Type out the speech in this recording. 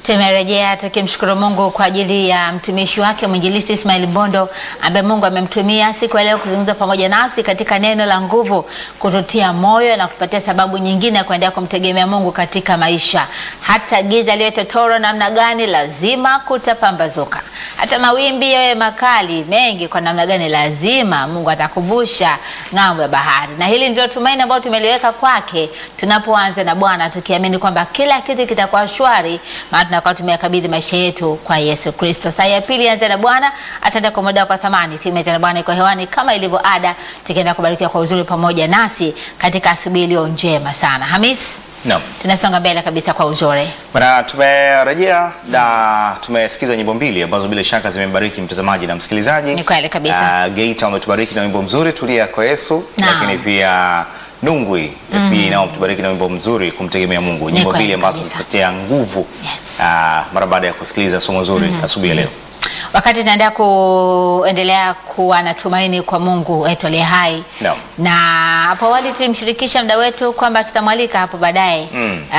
Tumerejea tukimshukuru Mungu kwa ajili ya mtumishi wake mwinjilisti Ismail Mbondo ambaye Mungu amemtumia siku ya leo kuzungumza pamoja nasi katika neno la nguvu, kututia moyo na kupatia sababu nyingine ya kuendelea kumtegemea Mungu katika maisha. Hata giza liwe totoro namna gani, lazima kutapambazuka. Hata mawimbi yawe makali mengi kwa namna gani, lazima Mungu atakuvusha ng'ambo ya bahari, na hili ndio tumaini ambalo tumeliweka kwake tunapoanza na Bwana, tukiamini kwamba kila kitu kitakuwa shwari maana tunakuwa tumeyakabidhi maisha yetu kwa Yesu Kristo. Saa ya pili anza na Bwana, ataenda kwa muda kwa thamani. Timu ya Bwana iko hewani kama ilivyo ada, tukienda kubarikiwa kwa uzuri pamoja nasi katika asubuhi iliyo njema sana. Hamis, Naam. tunasonga mbele kabisa kwa uzuri. Bana, tumerejea na tumesikiza nyimbo mbili ambazo bila shaka zimembariki mtazamaji na msikilizaji. Ni kweli kabisa. Ah, Geita wametubariki na wimbo mzuri tulia kwa Yesu, Naam. lakini pia Nungwi SB nao wametubariki na wimbo mzuri kumtegemea Mungu. Ni Nyimbo kweli mbili ambazo kabisa. zimetupatia nguvu Yes. ah, mara baada ya kusikiliza somo zuri asubuhi ya leo. Wakati tunaendelea kuendelea kuwa na tumaini kwa Mungu wetu aliye hai Naam. na hapo awali tulimshirikisha mda wetu kwamba tutamwalika hapo baadaye Mm.